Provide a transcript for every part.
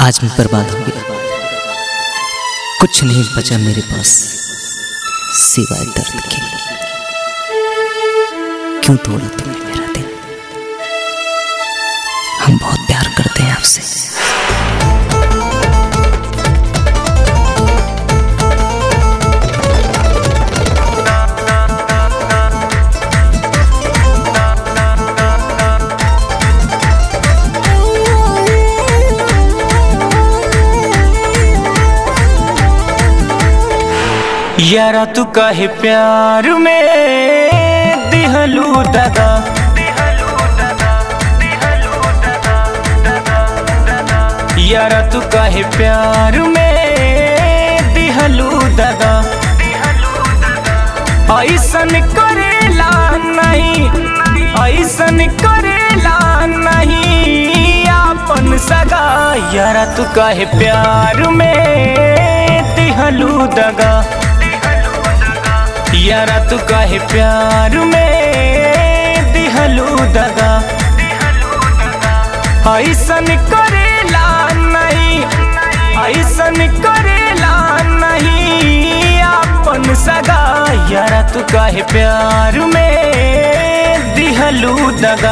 आज मैं बर्बाद हो गया कुछ नहीं बचा मेरे पास सिवाय दर्द के क्यों तोड़ा तुमने मेरा दिल हम बहुत प्यार करते हैं आपसे यारा तू काहे प्यार में दिहलू दगा यारा तू काहे प्यार में दिहलू दगा ऐसन करेला नहीं ऐसन करेला नहीं आपन सगा यारा तू काहे प्यार में दिहलू दगा यारा तू काहे प्यार में दिहलू दगा ऐसन करेला नहीं ऐसन करेला नहीं आपन सगा यारा तू काहे प्यार में दिहलू दगा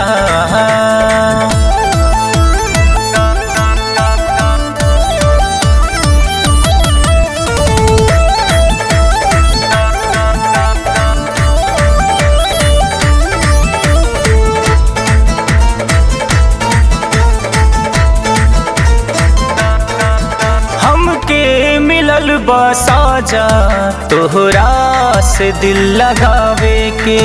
हमके मिलल बा साजा तोहरा से दिल लगावे के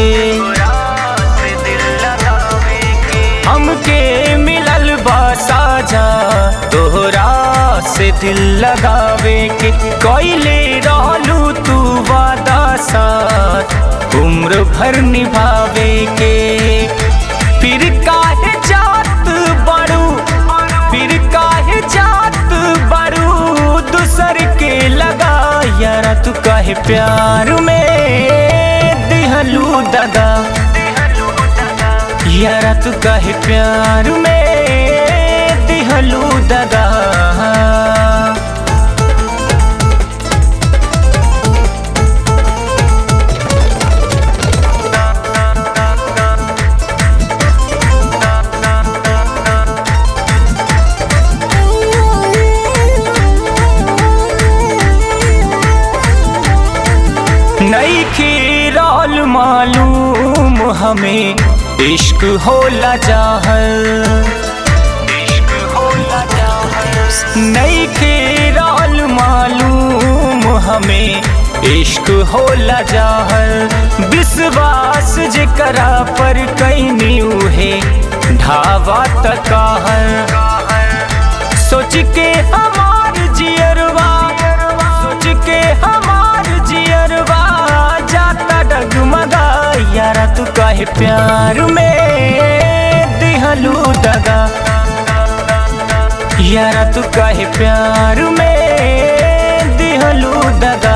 हमके मिलल बा साजा तोहरा से दिल लगावे के कोइले रहलू तू वादा साथ उम्र भर निभावे के फिर काहे जात बड़ू फिर काहे जात बड़ू दूसर के लगा यारा तू काहे प्यार में दिहलू दगा यारा तू काहे प्यार में दिहलू दगा नई खीराल मालूम हमें इश्क होला जाहल नई खीराल मालूम हमें इश्क होला जाहल विश्वास जेकरा पर कैनी उहे ढावा तकाहल सोच के हमार जियरवा सोच के हमार जियरवा जाता डगमगा यारा तू काहे प्यार में दिहलू दगा यारा तू काहे प्यार में दिहलू दगा